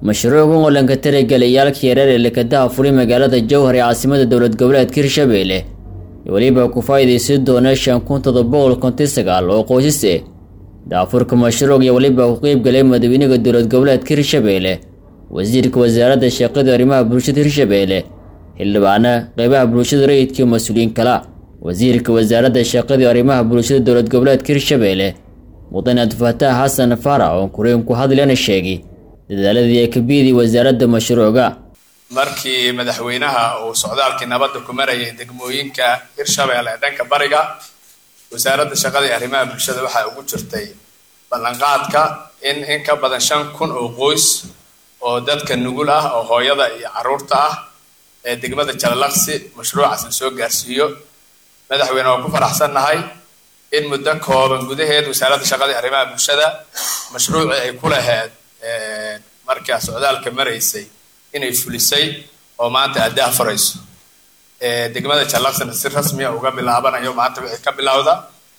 mashruucan oo lanka taragelayaalka yareer ee lekadaha furi magaalada jowhar ee caasimada dowlad goboleedka hirshabeelle iyo weliba ku faa'iidaysan doona shan kun todoba boqol konton sagaal oo qoysas eh daafurka mashruuc iyo weliba ku qeybgalay madaxweynaha dowlad goboleedka hirshabeelle wasiirka wasaaradda shaqada arrimaha bulshada hirshabeelle xildhibaana qeybaha bulshada rayidka iyo mas-uuliyiin kala wasiirka wasaaradda shaqada arrimaha bulshada dowlad goboleedka hirshabeelle mudane abdifataax xasan faarax oo kureen ku hadlayana sheegay dadaaladii ay ka biiday wasaaradda mashruuca markii madaxweynaha uu socdaalkii nabadda ku marayay degmooyinka hirshabeelle ee dhanka bariga wasaaradda shaqada iyo arrimaha bulshada waxaa ugu jirtay ballanqaadka in in ka badan shan kun oo qoys oo dadka nugul ah oo hooyada iyo caruurta ah ee degmada jalalaqsi mashruucaas la soo gaarsiiyo madaxweyne waa ku faraxsannahay in muddo kooban gudaheed wasaaradda shaqada iyo arrimaha bulshada mashruucii ay ku laheyd markaa socdaalka maraysay inay fulisay oo maanta addaa furayso degmada jallaqsina si rasmiya uga bilaabanayo maanta wixii ka bilowda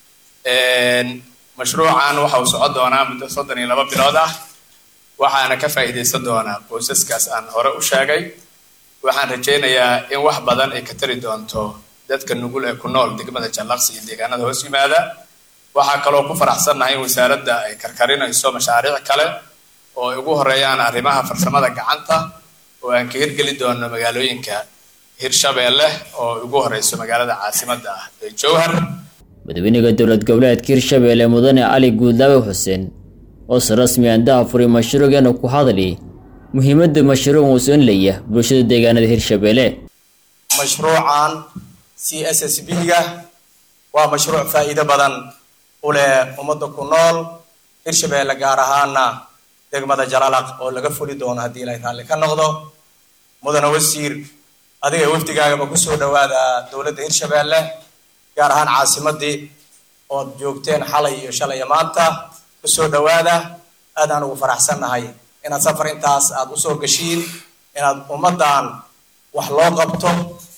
mashruucan waxa uu socon doonaa muddo soddon iyo laba bilood ah waxaana ka faa'iidaysan doonaa qoysaskaas aan hore u sheegay waxaan rajaynayaa in wax badan ay ka tari doonto dadka nugul ee ku nool degmada jallaqsi iyo deegaanada hoos yimaada waxaa kaloo ku faraxsannahay in wasaaradda ay karkarinayso mashaariic kale oo ay ugu horeeyaan arrimaha farsamada gacanta oo aan ka hirgeli doono magaalooyinka hirshabeelle oo ugu horeyso magaalada caasimadda ah ee jowhar madaxweynaha dowlad goboleedka hirshabeelle mudane cali guudlaawe xuseen oo si rasmi andaha furay mashruucana ku hadli muhiimadda mashruuc uu soonlaya bulshada deegaanada hirshabeelle mashruucan c s s b ga waa mashruuc faa'iido badan u leh ummadda ku nool hirshabeelle gaar ahaana degmada jalalaq oo laga fuli doono haddii ilaahay raalli ka noqdo mudane wasiir adiga wafdigaagaba kusoo dhawaada dowladda hirshabeelle gaar ahaan caasimadii ood joogteen xalay iyo shalay iyo maanta kusoo dhawaada aadaan ugu faraxsannahay inaad safar intaas aada usoo gashiin inaad ummaddan wax loo qabto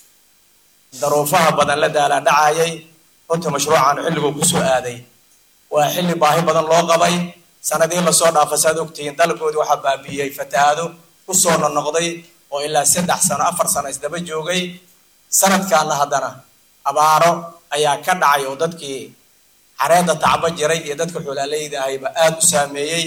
daruufaha badan la daalaa dhacayay runta mashruucan xilliguu kusoo aaday waa xilli baahi badan loo qabay sanadii lasoo dhaafa saad ogtihiin dalkoodii waxaa baabiiyey fatahaado kusoo nonoqday oo ilaa saddex sano afar sano isdaba joogay sanadkaana haddana abaaro ayaa ka dhacay oo dadkii xareedda tacbo jiray iyo dadka xoolaaleyda ahayba aada u saameeyey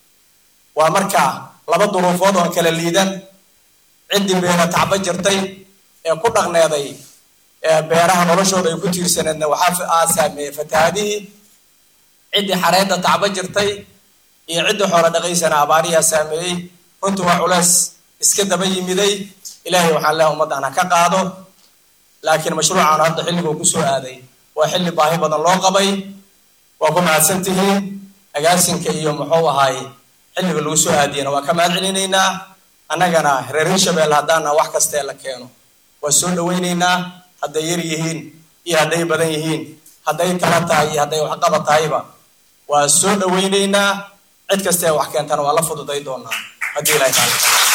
waa markaa laba duruufood oon kala liidan ciddii beera tacbo jirtay ee ku dhaqneeday beeraha noloshooda ay ku tiirsaneedna waxaa aa saameeyey fatahaadihii ciddii xareedda tacbo jirtay iyo ciddii xoolo dhaqaysana abaariyaa saameeyey runtu waa culeys iska daba yimiday ilaahay waxaan leehay ummaddan ha ka qaado laakiin mashruucan hadda xilliguu kusoo aaday waa xilli baahi badan loo qabay waa ku mahadsan tihiin agaasinka iyo muxuu ahaay xilliga lagu soo aadiyana waa ka mahad celinaynaa annagana reer hirshabelle haddaana wax kastee la keeno waa soo dhawaynaynaa hadday yar yihiin iyo hadday badan yihiin hadday tala tahay iyo hadday waxqaba tahayba waa soo dhawaynaynaa cid kastee wax keentana waa la fududay doonaa haddii ilahay taala